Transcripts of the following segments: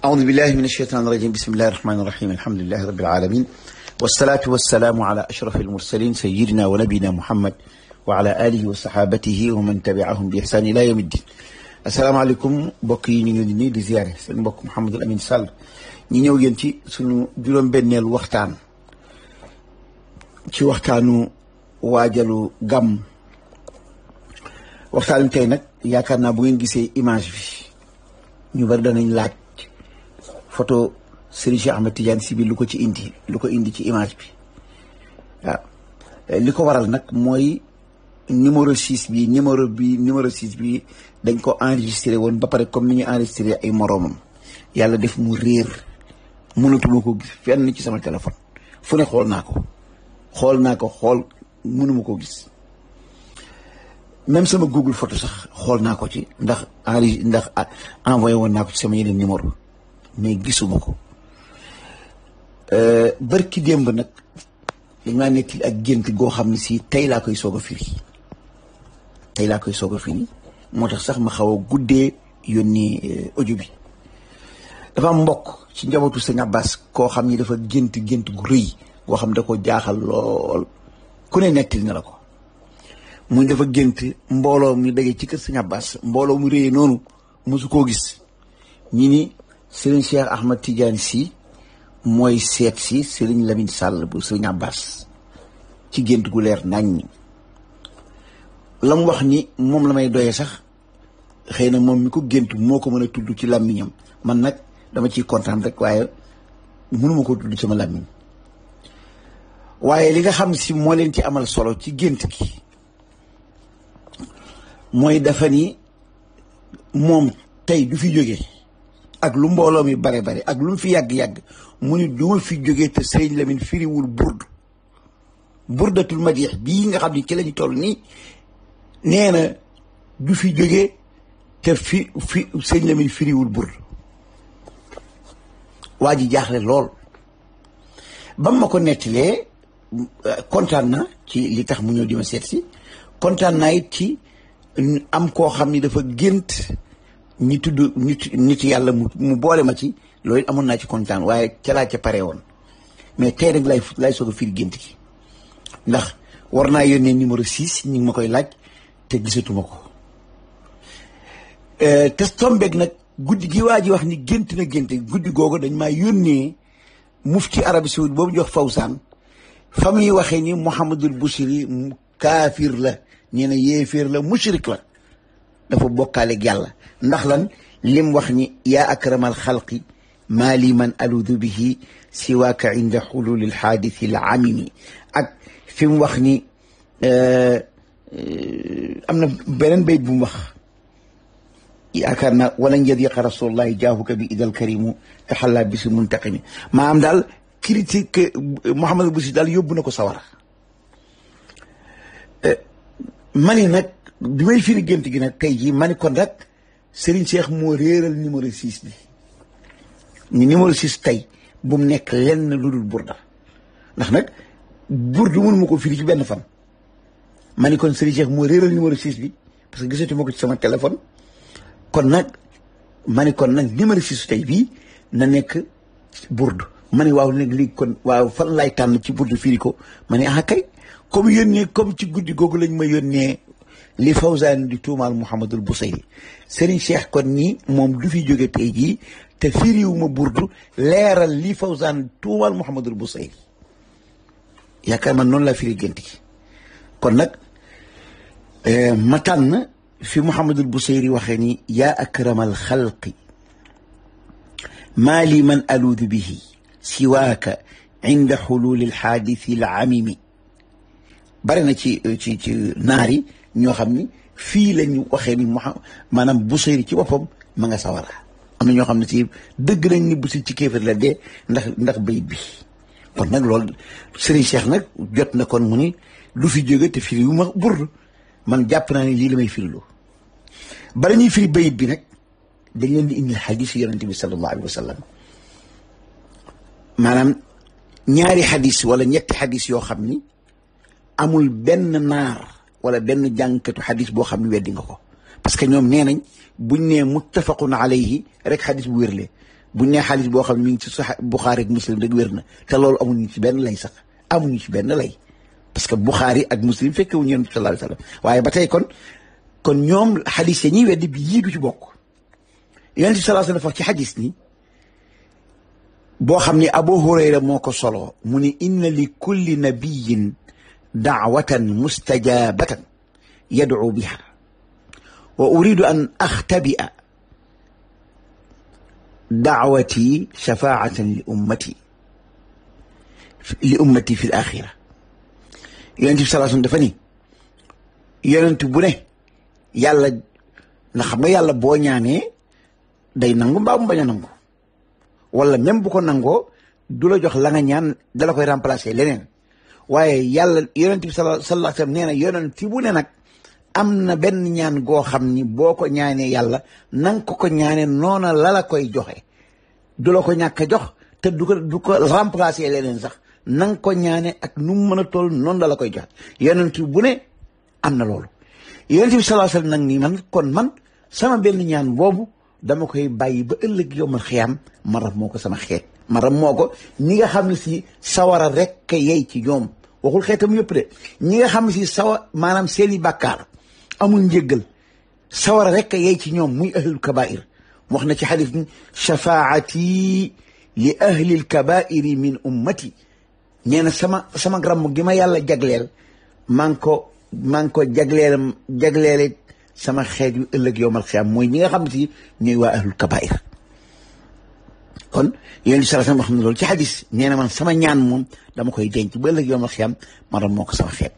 أعوذ بالله من الشيطان الرجيم بسم الله الرحمن الرحيم الحمد لله رب العالمين والصلاة والسلام على أشرف المرسلين سيدنا ونبينا محمد وعلى آله وصحابته ومن تبعهم بإحسان إلى يوم الدين السلام عليكم mbokk yi ñu ngi leen di nuyu di ziare seen mbokk Mouhamadul Amin Sall ñi ñëw yéen ci suñu juróom-benneelu waxtaan ci waxtaanu waajalu gàmm waxtaan wi tey nag yaakaar naa bu ngeen gisee image bi ñu bari danañ laaj photo Serigne Cheikh Ahmed Tidiane Sy bi lu ko ci indi lu ko indi ci image bi waaw li ko waral nag mooy numéro 6 bi numéro bi numéro 6 bi dañ ko enregistré woon ba pare comme ni ñu enregistré ay moroomam yàlla def mu réer mënatuma ko gis fenn ci sama téléphone fu ne xool naa ko xool naa ko xool mënuma ko gis même sama Google photo sax xool naa ko ci ndax enri ndax envoyé woon naa ko ci sama yeneen numéro mais gisuma ko barki démb nag dañ maa nekk ak gént goo xam ne si tey laa koy soog a firi tey laa koy soog a firi moo tax sax ma xaw a guddee yónni audio bi dafa am mbokk ci njabootu sëñ Abbas koo xam ni dafa gént gént gu rëy goo xam da ko jaaxal lool ku ne nettali na la ko muy dafa gént mbooloo mi daje ci kër sëñ Abbas mbooloo mu rëyee noonu mosu koo gis ñi ni Serigne Cheikh Ahmed Tidiane Sy mooy seet si Serigne Lamine Sall bu Serigne Abbas ci gént gu leer naññ la mu wax ni moom la may doyee sax xëy na moom mi ko gént moo ko mën a tudd ci làmmiñam man nag dama ciy kontaan rek waaye mënuma ko tudd sama làmmiñ waaye li nga xam si moo leen ci amal solo ci gént gi mooy dafa ni moom tey du fi jóge ak lu mbooloo mi bare bare ak lu mu fi yàgg-yàgg mu ni du ma fi jóge te sëñ Lamine firiwul burdu burdatul madix bii nga xam ni ci lañu toll nii nee na du fi jóge te fi fi sëñ Lamine firiwul burdu waa ji jaaxle lool ba ma ko nettilee kontaan na ci li tax mu ñëw di ma seet si kontaan naa it ci am koo xam ni dafa gént ñi tudd nit nit yàlla mu mu boole ma ci loolu amoon naa ci kontaan waaye ca laa ca pare woon mais tey rek lay lay soog a firi gént gi ndax war naa yónnee numéro 6 ñu ngi ma koy laaj te gisatuma ko te tombeeg nag guddi gi waa ji wax ni gént na gént guddi googu dañ maa yónnee mufti Arabie Saoudite boobu jox Fawsaan fa muy waxee ni Mouhamadul Bouchiri kaafir la nee na yéeféer la mushrik la dafa bokkaaleeg yàlla ndax lan lim wax ni yaa akramal xalqi maa li man aludu bihi siwaaka inda xululi lxaadisi l amimi ak fi mu wax ni am na beneen bayt bu mu wax yaakaar naa walan yadiqa rasulullahi jaahuka bi idal karimu taxallaa bisi muntaqimi maanaam daal critique Mouhamadou Bouchri daal yóbbu na ko sawara mani nag bi may firi gént gi nag tey jii mani kon rek Serigne Cheikh moo réeral numéro 6 bi ni numéro 6 tey bu mu nekk lenn lu dul burda ndax nag burdu mënu ma ko firi ci benn fan mani kon Serigne Cheikh moo réeral numéro 6 bi parce que gisatu ma ko ci sama téléphone kon nag mani kon nag numéro 6 tey bii na nekk burdu ma ne waaw nag léegi kon waaw fan laay tànn ci burdu firi ko ma ne ah kay comme yónnee comme ci guddi googu lañ ma yónnee li Fawzaan di tuumaal Mouhamadul Busayri Serigne Cheikh kon nii moom du fi jóge tey jii te firiwu ma burdu leeral li Fawzaan tuumaal Mouhamadul Busayri yaakaar man noonu laa firi gént gi kon nag ma tànn fi Mouhamadul Busayri waxee ni yaa akramal xalqi maa li man aluudu bihi siwaaka inda xululi alxaadisi al amimi bari na ci ci ci naar yi ñoo xam ni fii lañu waxee ni maanaam Busayri ci boppam ma nga sawara am na ñoo xam ne si dëgg nañ ni Busayri ci kéefar la dee ndax ndax bayit bi kon nag loolu Serigne Cheikh nag jot na kon mu ni lu fi jóge te firi wu ma burdu man jàpp naa ne lii la may firiloo bala ñuy firi bayit bi nag dañ leen di indil xadis yonente bi sallallahu alayhi wa sallam maanaam ñaari xadis wala ñetti xadis yoo xam ni amul benn naar wala benn jànkatu xadis boo xam ne weddi nga ko parce que ñoom nee nañ buñ nee muttafaqun alayhi rek xadis bu wérle buñ nee xaalis boo xam ne mi ngi ci sax Buxaari ak Muslim rek wér na te loolu amuñu ci benn lay sax amuñu ci benn lay parce que Buxaari ak Muslim fekke wuñu yonent bi sallallahu alayhi wasallam waaye ba tey kon kon ñoom xadis ya ñuy weddi bi yii du ci bokk yonent bi sallallahu alayhi wasallam wax ci xadis ni boo xam ni Abu Hurayra moo ko solo mu ni inna li kulli nabiyin daawatan mustajabatan yad'u biha wa uridu an axtabia daawati shafaatan li ummati li ummati fi l axira yonent bi sallallahu alayhi wasallam dafa ni yonent bu ne yàlla na xam nga yàlla boo ñaanee day nangu mbaa mu bañ a nangu wala même bu ko nangoo du la jox la nga ñaan dala koy remplacer leneen waaye yàlla yonent bi sallallahu alayhi wasallam nee na yonent bu ne nag am na benn ñaan goo xam ni boo ko ñaanee yàlla nang ko ko ñaanee noona la la koy joxe du la ko ñàkk a jox te du ko du ko remplacer leneen sax nang ko ñaane ak nu mu mën a toll noonu la la koy joxe yonent bu ne am na loolu yonent bi sallallahu alayhi wasallam nag nii man kon man sama benn ñaan boobu dama koy bàyyi ba ëllëg yomal xiyaam ma ram moo ko sama xeet ma ram moo ko ñi nga xam ne si sawara rek yey ci ñoom waxul xeetam yëpp de ñi nga xam ne si sawa maanaam seeni bàkkaar amul njéggal sawara rek yey ci ñoom muy ahlul kabair wax na ci xadis ni shafaati li ahlil kabairi min ummati nee na sama sama gramm gi ma yàlla jagleel maa ngi ko maa ngi ko jagleel jagleele sama xeet yu ëllëg yowmal xiyaam mooy ñi nga xam ne si ñooy waa ahlul kabair kon yéen di sala sama wax na loolu ci xadis nee na man sama ñaan moom dama koy denc ba ëllëg yowmal xiyaam ma doon moo ko sama xeet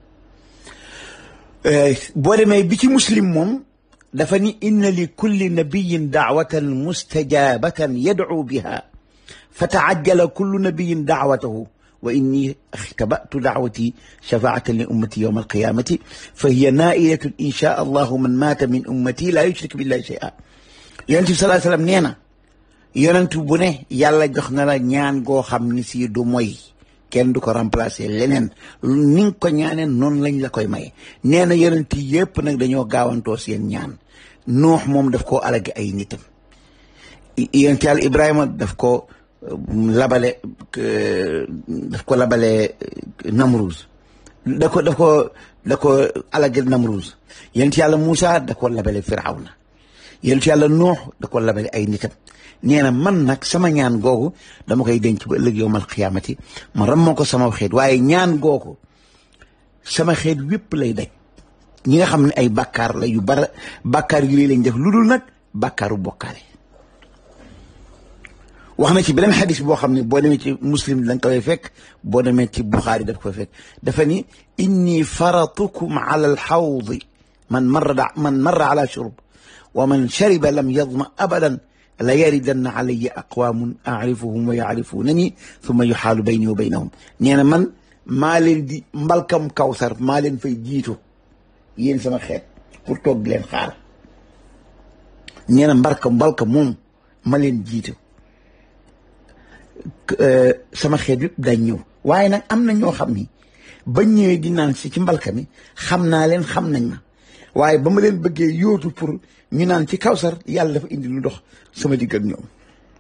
boo demee bi ci muslim moom dafa ni inna li kulli nabiyin daawatan mustajabatan yad'u biha fa taajjala kullu nabiyin daawatahu wa inni ixtabatu daawati shafaatan li ummati yowma alqiyamati fa hiya nailatun insha allahu man maata min ummati laa yushrik billahi shay'a yonent bi salaa sallam nee na yonent bu ne yàlla jox na la ñaan goo xam ni si du moy kenn du ko remplacer leneen ni nga ko ñaanee noonu lañ la koy maye nee na yonent yépp nag dañoo gaawantoo seen ñaan nuux moom daf koo alage ay nitam yonent yàlla Ibrahima daf ko labale daf ko labale Namruz da ko daf ko da ko alage Namruz yonent yàlla Moussa da ko labale Firawna yonent yàlla nuux da ko labale ay nitam nee na man nag sama ñaan googu dama koy denc ba ëllëg yowmal xiyaamati ma rammoo ko sama xeet waaye ñaan googu sama xeet wépp lay daj ñi nga xam ne ay bàkkaar la yu bara bàkkaar yu lay lañ def lu dul nag bàkkaaru bokkaale wax na ci beneen xadis boo xam ne boo demee ci muslim da nga koy fekk boo demee ci buxaari daf koy fekk dafa ni inni faratukum ala alxawdi man marra man marra ala shurb wa man shariba lam yadma abadan la yaridanna alayya aqwaamun aarifuhum wa yaarifunani thumma yuxaalu bayni wa baynahum nee na man maa leen di mbalkam kawsar maa leen fay jiitu yéen sama xeet pour toog di leen xaar nee na mbalka mbalka moom ma leen jiitu sama xeet yëpp dañ ñëw waaye nag am na ñoo xam ni bañ ñëwee di naan si ci mbalka mi xam naa leen xam nañ ma waaye ba ma leen bëggee yóotu pour ñu naan ci kawsar yàlla dafa indi lu dox sama digg ak ñoom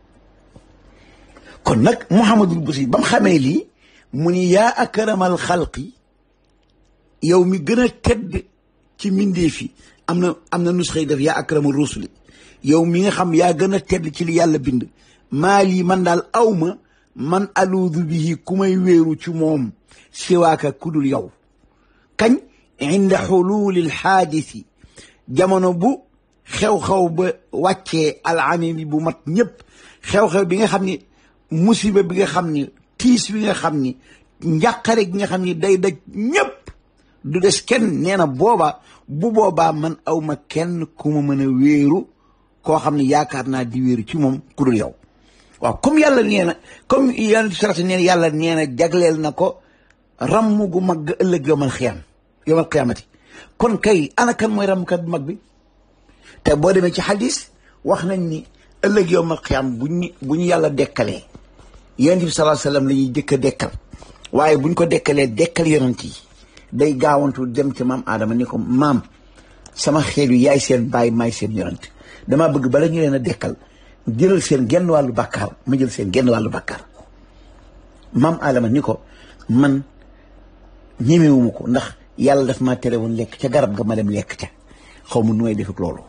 kon nag Muhammadul Busiri ba mu xamee lii mu ni yaa akramal xalqi yow mi gën a tedd ci mbindeef yi am na am na nusxa yi def yaa akramal rusuli yow mi nga xam yaa gën a tedd ci li yàlla bind maa lii man daal awma man aluudu bihi ku may wéeru ci moom siwaaka kudul yow kañ inda xuluulil xaadisi jamono bu xew-xew ba wàccee alamimi bu mat ñëpp xew-xew bi nga xam ni musiba bi nga xam ni tiis bi nga xam ni njàqare gi nga xam ni day daj ñëpp du des kenn nee na booba bu boobaa man awma kenn ku ma mën a wéeru koo xam ne yaakaar naa di wéeru ci moom ku dul yow waaw comme yàlla nee na comme yàlla sarata nee na yàlla nee na jagleel na ko ramm gu mag ëllëg yomal xiyam yomal xiyaamati kon kay ana kan mooy rammkat bu mag bi te boo demee ci xadis wax nañ ni ëllëg yomal xiyam bu ñu bu ñu yàlla dekkalee yonent bi sallallahu alayhi wasallam la ñuy jëkk a dekkal waaye bu ñu ko dekkalee dekkal yonent yi day gaawantu dem ci maam Adama ni ko maam sama xeet yu yaay seen bàyyi maay seen yonent damaa bëgg bala ñu leen a dekkal jëlal seen genn wàllu bàkkaar ma jël seen genn wàllu bàkkaar maam Adama ni ko man ñemewuma ko ndax yàlla daf maa tere woon lekk ca garab ga ma dem lekk ca xaw ma nu may def ak loolu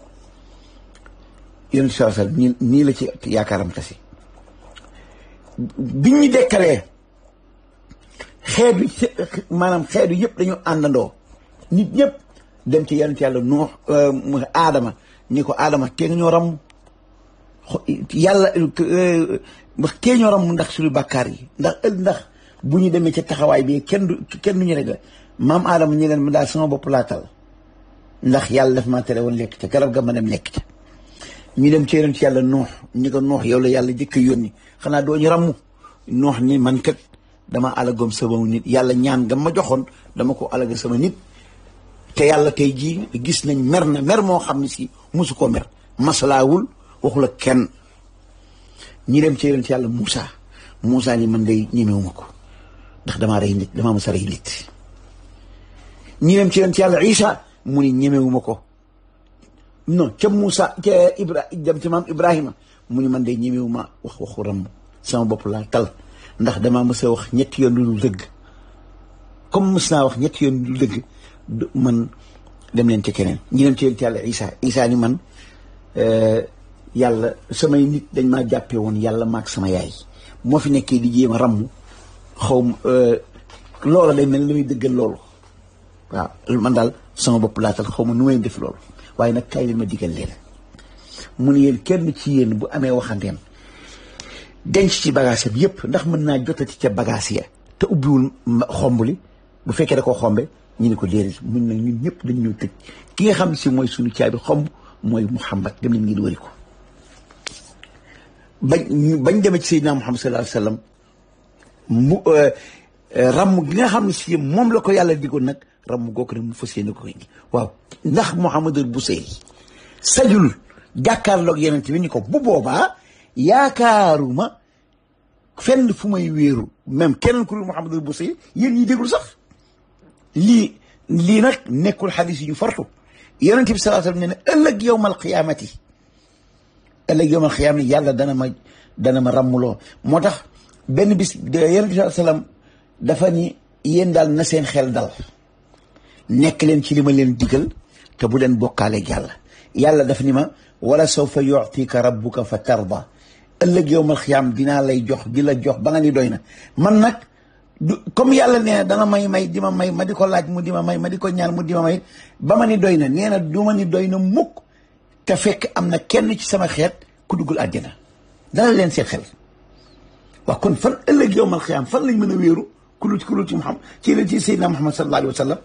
yéen saa sal nii nii la ci yaakaaram tasi bi ñu dekkalee xeetu maanaam xeetu yëpp dañu àndandoo nit ñëpp dem ci yonent yàlla nuux aadama ni ko aadama tee nga ñoo ram yàlla tee ñoo ram ndax suñu bàkkaar yi ndax ël ndax bu ñu demee ca taxawaay bi kenn du kenn du ñu rek la maam aadama ñu leen ma daal sama bopp laatal ndax yàlla daf maa tere woon lekk ca garab ga ma dem lekk ca ñu dem ci yonent yàlla nuux ñi ko nuux yow la yàlla jëkk a yónni xanaa doo ñu ramm nuux ni man kat dama alagom sama nit yàlla ñaan nga ma joxoon dama ko alaga sama nit te yàlla tey jii gis nañ mer na mer moo xam ne si mosu koo mer masalaawul waxul ak kenn ñi dem ci yonent yàlla Moussa Moussa ni man day ñemewuma ko ndax damaa rey nit damaa mos a rey nit ñi dem ci yonent yàlla Isa mu ni ñemewuma ko non ca Moussa ca Ibra dem ci maam Ibrahima mu ni man day ñemewuma wax waxu ram sama bopp laa tal ndax damaa mës a wax ñetti yoon lu dul dëgg comme mës naa wax ñetti yoon lu dul dëgg man dem leen ci keneen ñi dem ci yonent yàlla Isa Isa ni man yàlla samay nit dañ maa jàppee woon yàlla maag sama yaay moo fi nekkee di jéem a ramm xaw ma loola day mel ni muy dëggal loolu waaw man daal sama bopp laatal xaw ma nu may def loolu waaye nag kaay leen ma digal leen mu ne yéen kenn ci yéen bu amee waxandeem denc ci bagage am yépp ndax mën naa jotati ca bagage ya te ubbiwul xomb li bu fekkee da koo xombe ñu ni ko déedéet mun nag ñun ñëpp dañ ñëw tëj ki nga xam si mooy suñu caabi xomb mooy Muhammad dem leen ngeen wëri ko bañ bañ demee ci Seydina Muhammad sallallahu alayhi wa sallam mu ramm gi nga xam ne si moom la ko yàlla digoon nag ramm googu nag mu fas yéene ko indi waaw ndax Muhammadul Busayri sajul jàkkaarloog yeneen bi ni ko bu boobaa yaakaaruma fenn fu may wéeru même keneen ku dul Muhammadul Busayri yéen ñi déglu sax lii lii nag nekkul xadis yi ñu fartu yonent bi sallallahu alayhi wa sallam ne ne ëllëg yowmal qiyaamati ëllëg yowmal qiyaama yàlla dana ma dana ma ràmmuloo moo tax benn bis yonent bi sallallahu alayhi wa sallam dafa ni yéen daal na seen xel dal nekk leen ci li ma leen digal te bu leen bokkaaleeg yàlla yàlla daf ni ma wala sawfa yu'tika rabbuka fa tarda ëllëg yowmal qiyaama dinaa lay jox di la jox ba nga ni doy na man nag du comme yàlla nee na dana may may di ma may ma di ko laaj mu di ma may ma di ko ñaan mu di ma may ba ma ni doy na nee na du ma ni doy na mukk te fekk am na kenn ci sama xeet ku duggul àjjana dana leen seen xel waaw kon fan ëllëg yowmal xiyaam fan lañ mën a wéeru ku lu ci ku lu ci Muhammad ci leen ci Seydina Muhammad sallallahu alayhi wa sallam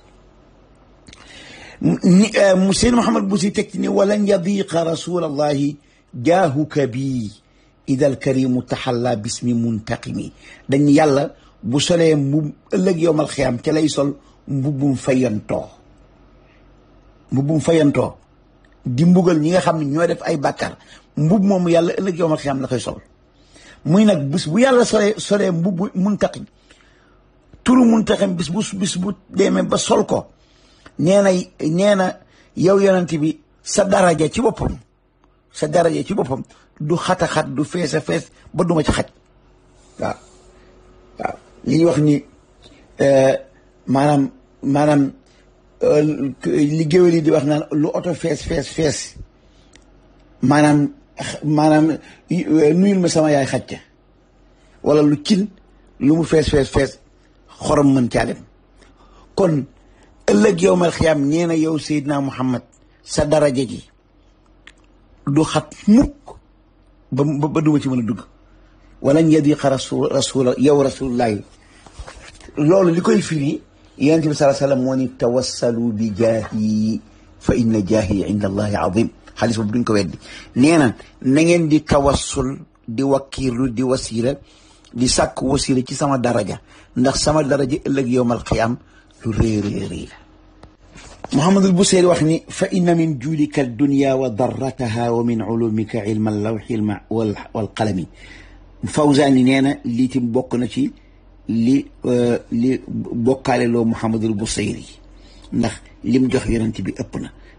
ni mu Seydina Muhammad bu si teg ci ni walan yadiqa rasulallahi jaahuka bii ida alkarimu taxalla bismi muntaqimi dañ yàlla bu solee mbub ëllëg yowmal xiyaam ca lay sol mbubbum fayantoo mbubbum fayantoo di mbugal ñi nga xam ne ñoo def ay bàkkaar mbub moomu yàlla ëllëg yowmal xiyaam la koy sol muy nag bis bu yàlla solee solee mbubbu muntaqim turu muntaqim bis bu bis bu demee ba sol ko nee na nee na yow yonent bi sa daraja ci boppam sa daraja ci boppam du xata xat du fees a fees ba duma ci xaj waaw waaw li ñuy wax ni maanaam maanaam li géwél yi di wax naan lu oto fees fees fees maanaam maanaam nuyul ma sama yaay xaj ca wala lu cin lu mu fees fees fees xorom mën caa dem kon ëllëg yowmal xiyaam nee na yow Seydina Muhammad sa daraja ji du xat mukk ba ba duma ci mën a dugg wala yadiqa rasul rasul yow rasulullahi loolu li koy firi yonent bi salaa sallam moo ni tawassalu bi jaahi fa inna jaahi inda allahi azim xaalis boobu duñ ko weddi nee na na ngeen di tawassul di wakkiirlu di wasiila di sàkk wasiila ci sama daraja ndax sama daraja ëllëg yowmal qiyaam lu rëy rëy rëy la Muhammadul Buseyri wax ni fa inna min juudika dunya wa darrataha wa min ulumika ilma lawxi wal qalami Fawzaani nee na lii tim bokk na ci li li bokkaale loo Muhammadul Buseyri ndax lim jox yonent bi ëpp na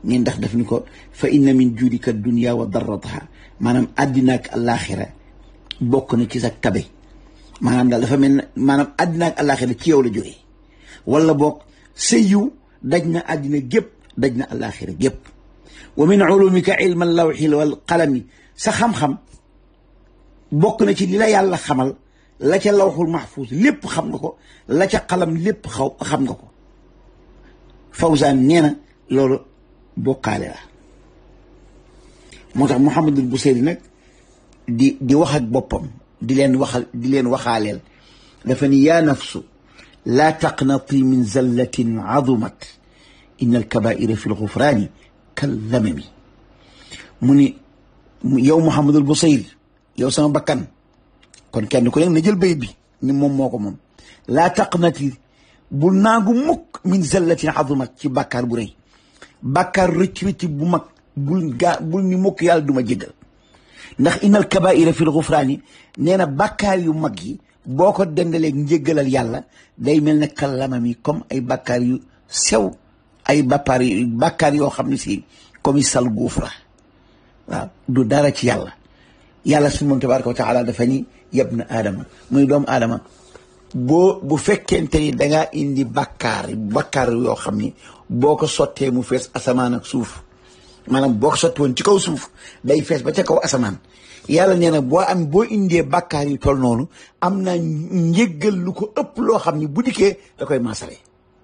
ni ndax daf ni ko fa inna min juudika dunya wa darrataha maanaam àddina ak àllaaxira bokk na ci sa tabe maanaam daal dafa mel ne maanaam àddina ak àllaaxira ci yow la jógee wala boog sa yiw daj na àddina gépp daj na àllaaxira gépp wa min ulumika ilma lawxi wal qalami sa xam-xam bokk na ci li la yàlla xamal la ca lawxul mahfuus lépp xam nga ko la ca xalam lépp xaw xam nga ko Fawzaan nee na loolu bokkaale la moo tax Muhammadul Buseyri nag di di wax ak boppam di leen waxal di leen waxaaleel dafa ni yaa nafsu laa taqnati min zallatin azumat inna alkabaira fi lgufraani kallamami mu ni yow Muhammadul Buseyri yow sama bakkan kon kenn ku nekk na jël bayit bi ni moom moo ko moom laa taqnati bul naagu mukk min zallatin azumat ci bàkkaar bu rëy bàkkaar rëcc rëcc bu mag bul gaa bul ni mukk yàlla duma jéggal ndax innal kabaira fil gufraani nee na bàkkaar yu mag yi boo ko dendaleeg njéggalal yàlla day mel ne kallamam yi comme ay bàkkaar yu sew ay bàkkaar yu bàkkaar yoo xam ne si comme i sal guufra waaw du dara ci yàlla yàlla suñu moom tabaraka wa taala dafa ni yab na aadama muy doomu aadama boo bu fekkente ni dangaa indi bàkkaar bàkkaar yoo xam ni boo ko sottee mu fees asamaan ak suuf maanaam boo ko sotti woon ci kaw suuf day fees ba ca kaw asamaan yàlla nee na boo am boo indee bàkkaar yu toll noonu am na njéggal lu ko ëpp loo xam ni bu dikkee da koy maasale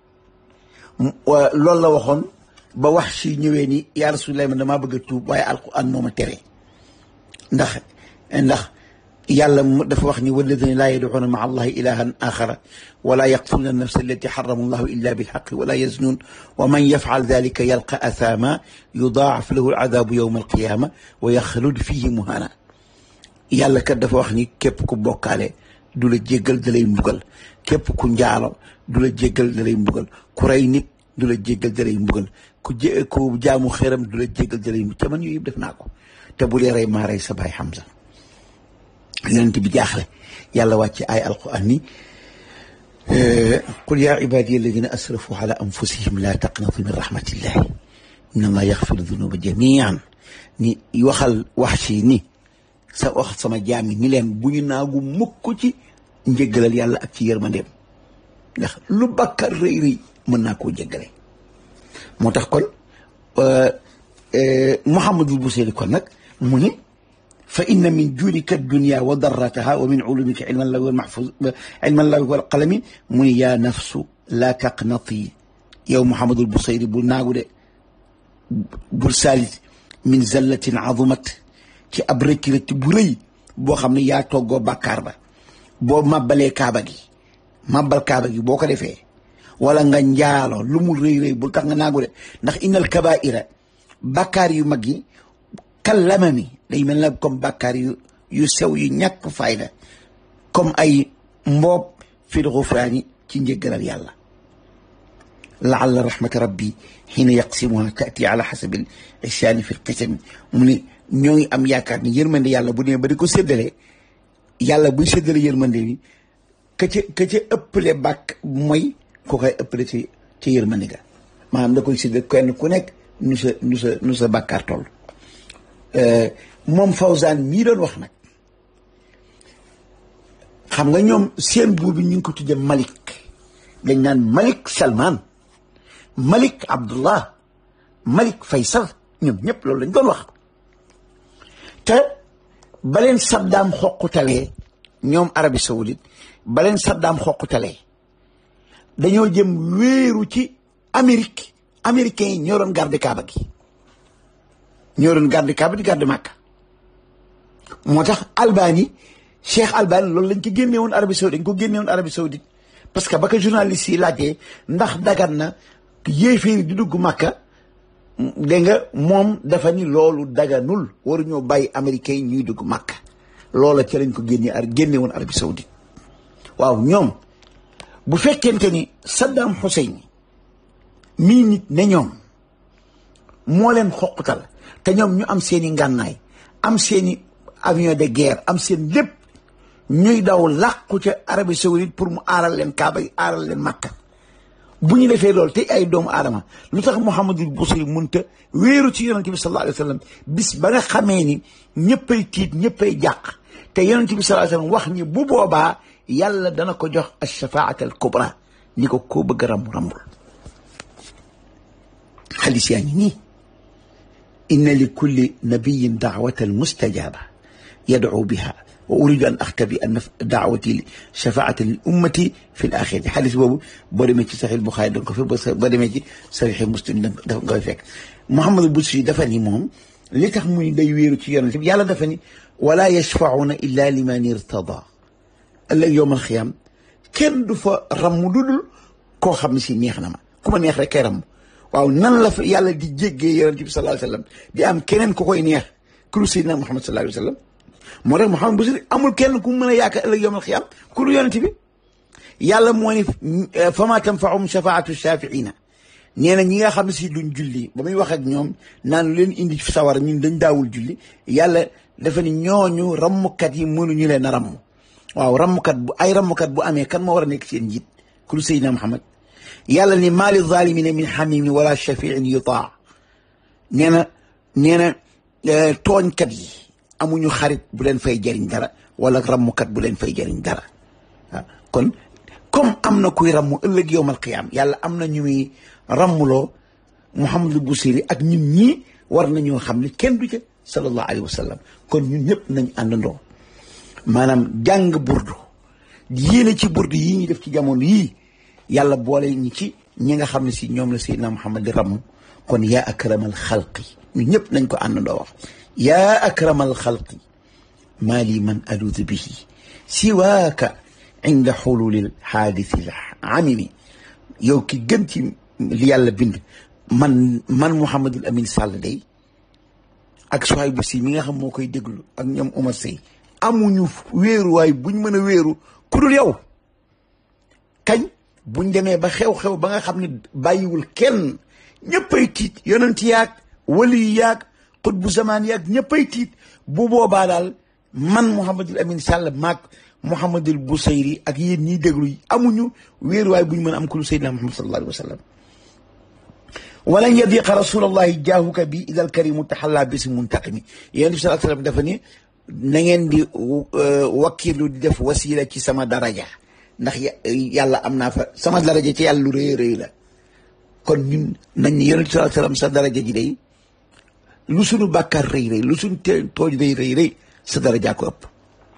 loolu la waxoon ba wax si ñëwee ni yaa rasulallah man damaa bëgg a tuub waaye alquran moo ma tere ndax ndax yàlla dafa wax ni walladina laa yadcuuna maa allahi ilahan axara wala yaqtuluuna annafsa allati xarama allahu illa bilxaqi wala yaznuun wa man yafcal dalika yalqa athama yudaacaf lahu alcadaabu yowma alqiyaama wa yaxlud fihi muhana yàlla kat dafa wax ni képp ku bokkaale du la jéggal da lay mbugal képp ku njaalo du la jéggal da lay mbugal ku rey nit du la jéggal da lay mbugal ku jé ku jaamu xeram du la jéggal da lay mbugal te man yooyu yëpp def naa ko te bu dee rey maa rey sa baay Hamza yonent bi jaaxle yàlla wàcce ay alquran ni qul yaa ibaadiya alladina asrafu ala anfusihim laa taqnatu min rahmatillahi inna allaha yaxfiru dunuba jamian ni waxal wax ci ni sa wax sama jaam yi ni leen bu ñu naagu mukk ci njëggalal yàlla ak ci yërmandeem ndax lu bakkar rëy rëy mën naa koo jéggale moo tax kon Muhammadul Buseyri kon nag mu ni fa inna min juudika dunya wa darrataha wa min ulumika ilma llahi wal mahfuz ilma llahi wal qalami mu ni yaa nafsu laa taqnati yow Muhammadul Buseyri bul naagu de bul saalit min zallatin azumat ci ab rëcc rëcc bu rëy boo xam ne yaa toggoo bàkkaar ba boo màbbalee kaaba gi màbbal kaaba gi boo ko defee wala nga njaalo lu mu rëy rëy bul tax nga naagu de ndax innal kabaira bàkkaar yu mag yi kallamami day mel na comme bàkkaar yu yu sew yu ñàkk fayda comme ay mboob fil xufraani ci njëggalal yàlla laalla rahmata rabbi xiina yaqsimuha taati ala xasabil isyaani fi lqisami mu ne ñoo ngi am yaakaar ni yërmande yàlla bu nee ba di ko séddale yàlla buy séddale yërmande bi ka ca ka ca ëppale bàkk mooy ku koy ëppale ci ci yërmande ga maanaam da koy séddale kenn ku nekk nu sa nu sa nu sa bàkkaar toll moom Fawzaan mii doon wax nag xam nga ñoom seen buur bi ñu ngi ko tudde Malik dañ naan Malik Salman Malik Abdullah Malik Faysal ñoom ñëpp loolu lañ doon wax te baleen Saddam xoqutalee ñoom Arabie Saoudite baleen Saddam xoqutalee dañoo jëm wéeru ci Amérique américains yi ñoo doon garde Kaaba gi ñoo doon garde Kaaba di garde Makka moo tax Albani Cheikh Albani loolu lañ ko génne woon Arabie Saoudite dañ ko génne woon Arabie Saoudite parce que ba ko journaliste yi laajee ndax dagan na yéeféeri di dugg Makka dégg nga moom dafa ni loolu daganul waruñoo bàyyi américains yi ñuy dugg Makka loola ca lañ ko génne ar génne woon Arabie Saoudite waaw ñoom bu fekkente ni Saddam Hussein mii nit ne ñoom moo leen xoqutal te ñoom ñu am seeni ngànnaay am seeni avion de guerre am seen lépp ñuy daw làqu ca Arabie Saoudite pour mu aaral leen Kaaba yi aaral leen Makka bu ñu defee loolu te ay doomu aadama lu tax Muhammadul Busiri munta wéeru ci yonente bi sallallahu alayhi wa sallam bis ba nga xamee ni ñëppay tiit ñëppay jàq te yonente bi sallallahu alayhi wa sallam wax ni bu boobaa yàlla dana ko jox ash-shafaat al kubra ni ko koo bëgg a rambu rambul xadis yaa ngi nii inna li kulli nabiyin daawatan mustajaba yadcu biha wa uridu an axtabi an daawati shafaata lil ummati fi l axirati xadis boobu boo demee ci saxiix Buxaari da nga ko fi boo demee ci saxiix Muslim da nga koy fekk Muhammad Busiri dafa ni moom li tax muy day wéeru ci yonent bi yàlla dafa ni wala yashfauna illa liman irtada ëllëg yowmal xiyaam kenn du fa ramm lu dul koo xam ne si neex na ma ku ma neex rek kay ramm waaw nan la fa yàlla di jéggee yonent bi sallallahu alayhi wa sallam di am keneen ku koy neex ku dul Seydina Muhammad sallallahu alayhi wa sallam moo tax Muhammad Busiri amul kenn ku mën a yaakaar ëllëg yowmal xiyaam ku dul yonent bi yàlla moo ni fama tanfaahum shafaatu shafiina nee na ñi nga xam ne si duñ julli ba muy wax ak ñoom naan leen indi sawara ñun dañ daawul julli yàlla dafa ni ñooñu rammukat yi mënuñu leen a ramm waaw rammukat bu ay rammukat bu amee kan moo war a nekk seen njiit ku dul Seydina Muhammad yàlla ni maa li zalimina min xamimin wala shafiin yutaa nee na nee na tooñkat yi amuñu xarit bu leen fay jëriñ dara wala rammukat bu leen fay jëriñ dara waaw kon comme am na kuy ramm ëllëg yowmal qiyaam yàlla am na ñu muy rammuloo Muhammadul Busiri ak ñun ñii war nañoo xam ne kenn du ca sallallahu alayhi wa sallam kon ñun ñëpp nañ àndandoo maanaam jàng burdu yéene ci burdu yii ñu def ci jamono yii yàlla boole ñi ci ñi nga xam ne si ñoom la Seydina Muhammad di ramm kon yaa akramal xalqi ñun ñëpp nañ ko àndandoo wax yaa akramal xalqi maa li man aluudu bihi siwaaka inda xululil xaadisil amimi yow ki gën ci li yàlla bind man man Mouhamadul Amin Sall day ak Souhaïbou Sy mi nga xam moo koy déglu ak ñoom Omar Sey amuñu wéeruwaay buñ mën a wéeru ku dul yow kañ buñ demee ba xew-xew ba nga xam ne bàyyiwul kenn ñëppay tiit yonent yaag wali yaag xutbu zamaan yaag ñëppay tiit bu boobaa daal man Mouhamadul Amin Sall maag Mouhamadul Busayri ak yéen ñiy déglu amuñu wéeruwaay buñ mën a am ku dul Seydina Muhammad sallallahu alayhi wa sallam walan yadiqa rasulallahi jaahuka bi idal karimu taxalla bisi muntaqimi yéen bi sallallahu alayhi wa sallam dafa ni na ngeen di wakkilu di def wasila ci sama daraja ndax yàlla am naa fa sama daraja ci yàlla lu rëy rëy la kon ñun nañ ni yonent sallallahu alayhi wa sallam sa daraja ji day lu sunu bàkkaar rëy rëy lu sunu te tooj rëy rëy rëy sa daraja ko ëpp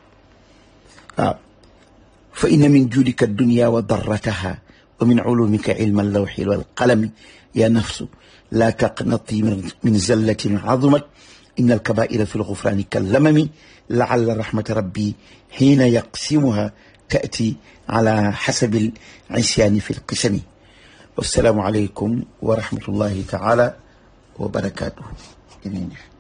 waaw fa inna min juudika dunya wa darrataha wa min ulumika ilma allawxi walqalami ya nafsu laa taqnati min zallatin azumat inna alkabaira fi lgufrani kallamami laalla rahmata rabbi xiina yaqsimuha taati ala xasabi lisyaani fi lqisami wassalaamu aleykum wa rahmatullahi taala wa barakatuhu